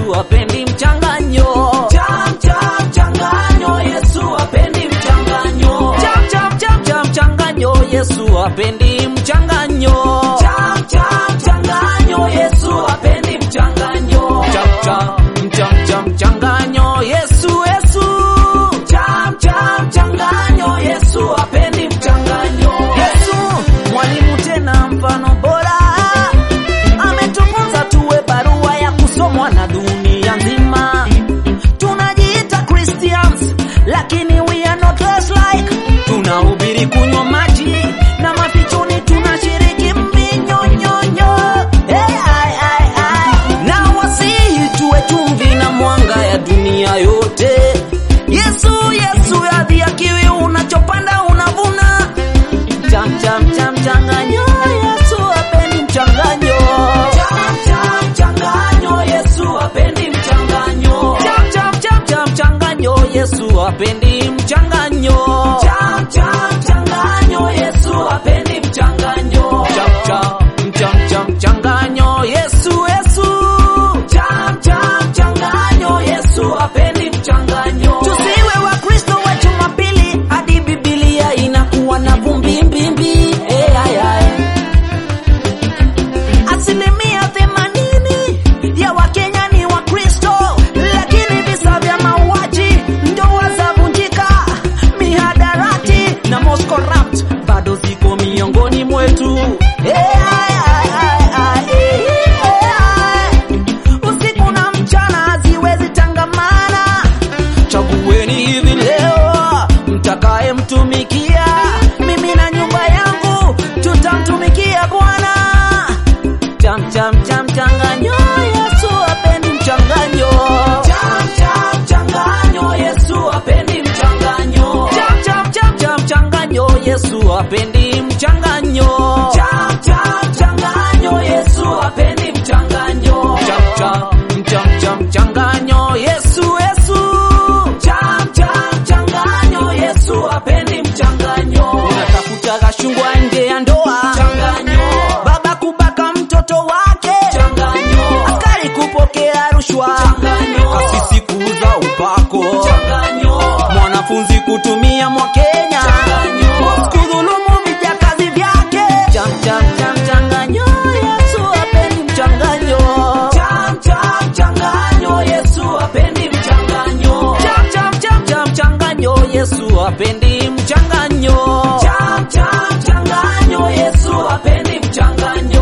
Yesu hapendi mchanganyo. Cham cham mchanganyo, Yesu hapendi mchanganyo. Cham cham cham cham mchanganyo, Yesu hapendi mchanganyo. Cham cham mchanganyo, Yesu hapendi mchanganyo. Cham cham cham cham mchanganyo, Yesu Yesu. Cham cham mchanganyo, Yesu hapendi mchanganyo. Yesu mwalimu tena mfano bora, ametufunza tuwe barua ya kusomwa na dunia nzima. Tunajiita Christians lakini we are not less like. Tunahubiri kunywa maji na mafichoni tunashiriki mvinyonyonyo. Hey, ai, ai, ai. Na wasihi tuwe chumvi na mwanga ya dunia yote. Yesu Yesu yadhiakiwi, unachopanda unavuna cham cham cham changanyo Yesu hapendi mchanganyo Cham cham mchanganyo, Yesu hapendi mchanganyo. cham cham cham cham changanyo Yesu hapendi mchanganyo Cham cham mchanganyo, Yesu hapendi mchanganyo. cham cham cham cham changanyo Yesu Yesu Cham cham mchanganyo, Yesu hapendi mchanganyo. tusiwe wa Kristo wa Jumapili hadi Biblia inakuwa na vumbi mbimbi eh ay ay asilimia themanini ya Wakenya ni Wakristo, lakini visa vya mauaji, ndoa zavunjika, mihadarati na most corrupt bado ziko miongoni mwetu. Eh, ay, ay, ay, ay, eh, eh, ay. Usiku na mchana haziwezi tangamana. Chagueni hivi leo mtakaye mtumikia, mimi na nyumba yangu tutamtumikia Bwana. Cham cham cham changanyo, Yesu hapendi mchanganyo. Cham cham mchanganyo, Yesu hapendi mchanganyo. Cham cham cham cham changanyo, Yesu hapendi mchanganyo. Cham cham mchanganyo, Yesu hapendi mchanganyo. Cham cham cham cham changanyo, Yesu Yesu. Cham cham mchanganyo, Yesu hapendi mchanganyo. Unatafuta kashungwa nje ya ndoa, Changanyo, baba kubaka mtoto wake, changanyo, askari kupokea rushwa, Changanyo. kasisi kuuza upako, changanyo, mwanafunzi kutumia mwakenya, Changanyo. kudhulumu vijakazi vyake. Cham cham cham changanyo, Yesu hapendi mchanganyo. cham cham mchanganyo, Yesu hapendi mchanganyo. Cham cham cham cham changanyo, Yesu hapendi mchanganyo. Cham cham mchanganyo, Yesu hapendi mchanganyo.